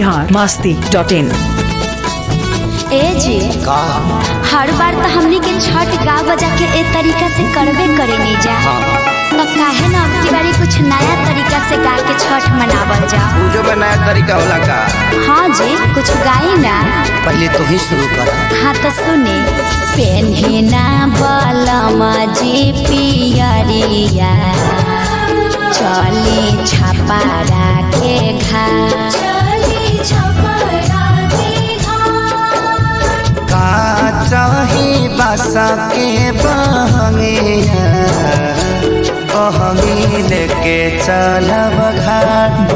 Bihar Masti dot in ए जी का हर बार तो हमनी के छठ गा बजा के ए तरीका से करबे करेनी जा हाँ तो काहे ना अब की बारी कुछ नया तरीका से गा के छठ मनावल जा पूजो में नया तरीका होला का हाँ जी कुछ गाई ना पहले तू ही शुरू कर हाँ तो सुने पेन्हिना बलमा जी पियरिया चली छापा राखे घा का चाही बासा के बहंगिया बहंगी लेके चलब घाट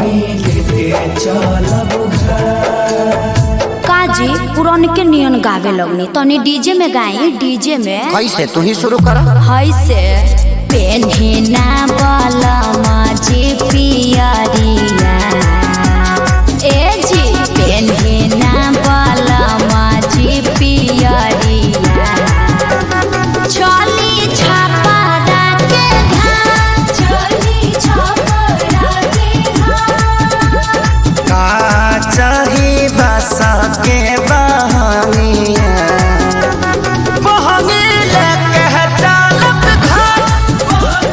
काजी पुरान के नियन गावे लगनी तनी डीजे में गाई डीजे में कैसे तू ही शुरू कर हई से पेन्हिना बलमा जी पियरिया ए जी पेन्हिना बलमा जी पियरिया चली छापा के घाट चली छापा के घाट का चाही बासा के बहंगिया बहंगी लेके चलब घाट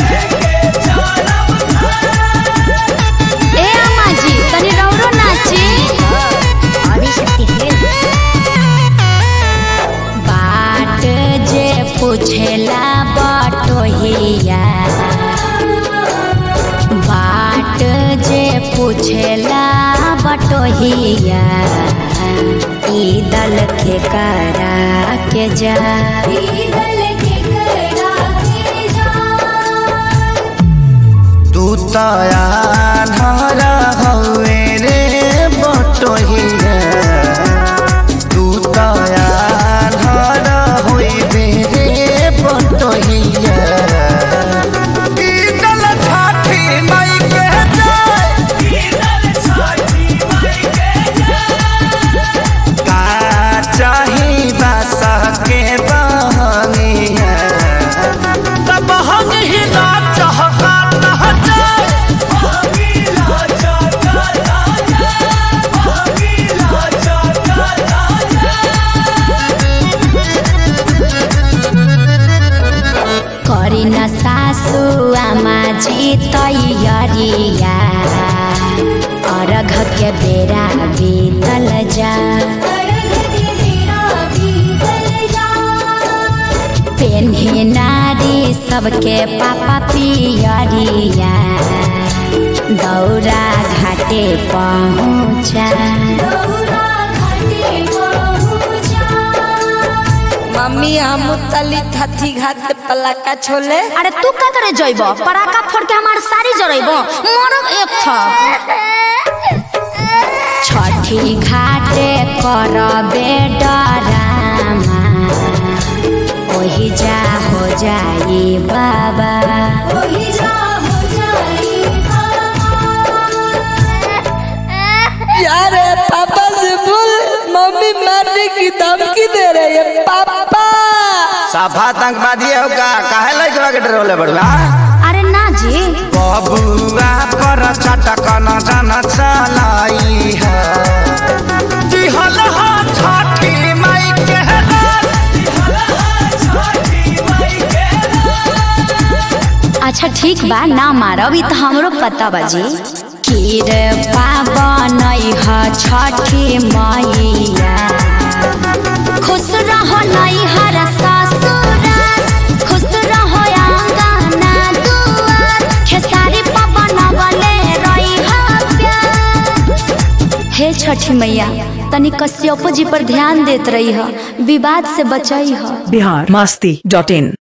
ए अम्मा जी तनी रौरो नाची बाट जे पूछेला बटोहिया बाट जे पूछेला बटोहिया ई दल के करा के जा ई दल के करा के जा तू तया धरा हवे रे बटोहिया तू तया धरा होइबे रे बटोहिया ई दल छाठी माई के जाय का चाही बासा के बहनिया तब हम ही ना चाहता ना जाए करी न सासु आमा जी तैयारिया अर्घ के बेरा बीतल जा पेन्ही नारी सबके पापा पियरिया दौरा घाटे पहुँचा मम्मी हम तली थथी घात पलाका छोले अरे तू का करे जइब पराका फोड़ के हमार सारी जरइब मरब एक था छठी घाटे करबे डरामा ओही जा हो जाई बाबा ओही जा हो जाई यार पापा से बोल मम्मी मारने की धमकी दे रही है पापा सफा आतंकवादी हो का काहे लइकवा के डरोले बड़वा अरे ना जी बबुआ पर चटक न जन चलाई है दिहल हा छठी माई के अच्छा ठीक बा ना मारब ई तो हमरो पता बाजी कीर पावन ह छठी मैया खुश रहो नैहर ससुराल खुश रहो आंगना दुआर खेसारी पवन बले रही प्यार हे छठी मैया तनी कश्यप जी पर ध्यान देत रही ह विवाद से बचई ह बिहार मस्ती डॉट इन